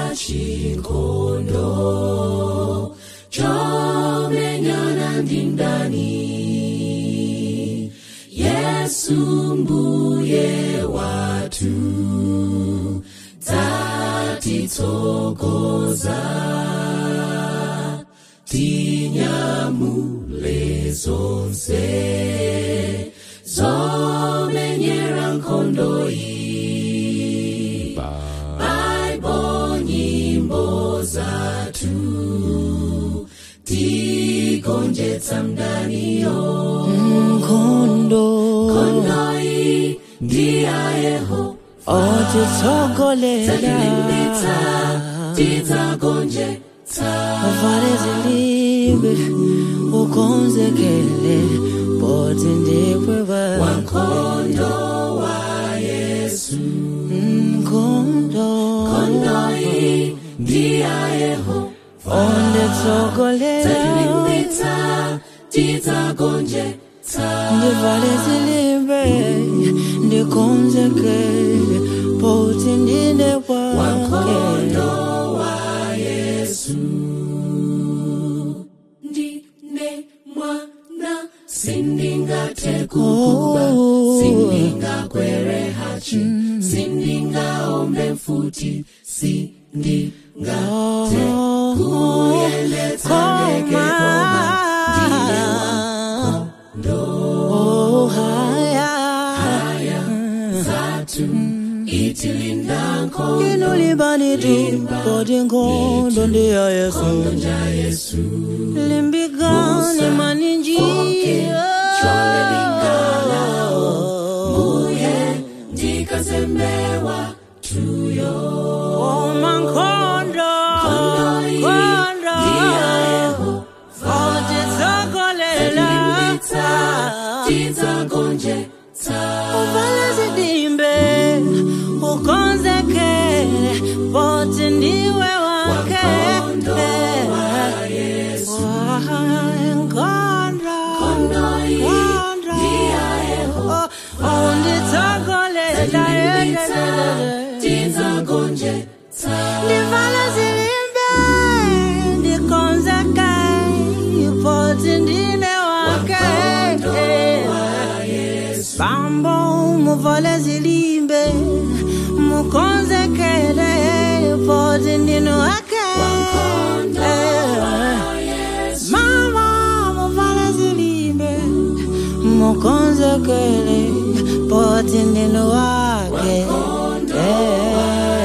chikondo chomenyana ndi ndani yesu mbuye wathu tatitsogoza tinyamule zonse zomenyera nkhondo iyi baibo nyimbo zathu tigonjetsa mdaniyo nkhondo nkhondo iyi ndi ya yehova otitsogolela talimbitsa tidzagonjetsa uvale zilimbe ukonzekele poti ndiwe wako wankhondo wa yesu nkhondo nkhondo iyi ndi ya yehova onditsogolela talimbitsa tidzagonjetsa ndivale zilimbe ndikonzekele poti ndine wake wankhondo wa yesu ndine mwana sindingathe kukuba sindingakwere hachi sindingaombe mfuti sindingathe kuyendetsa ndege koma ndine wankhondo Oh, haya. haya zathu itilinda nkhondo inulibanitu poti nkhondo ndi ya yesu nja yesu limbikani maninjiyo chole lingalawo mbuye ndikazembewa tuyo oma nkhondo nkhondo otitsogolela tidzagonjetsa uvale zidimbe ukonzekele poti ndiwe wake Wankhondo wa Yesu. nkhondo Nkhondo iyi nkhondo ndi ya Yehova. unditsogolela Talimbitsa, tidzagonjetsa ndivala zilimbe ndikonzeke poti ndine wake Wankhondo wa Yesu. bambo muvale zilimbe mukonzekele poti ndine wake Wankhondo wa Yesu. mama muvale zilimbe mukonzekele poti ndine wake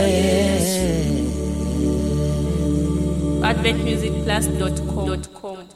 adventmusicplus.com.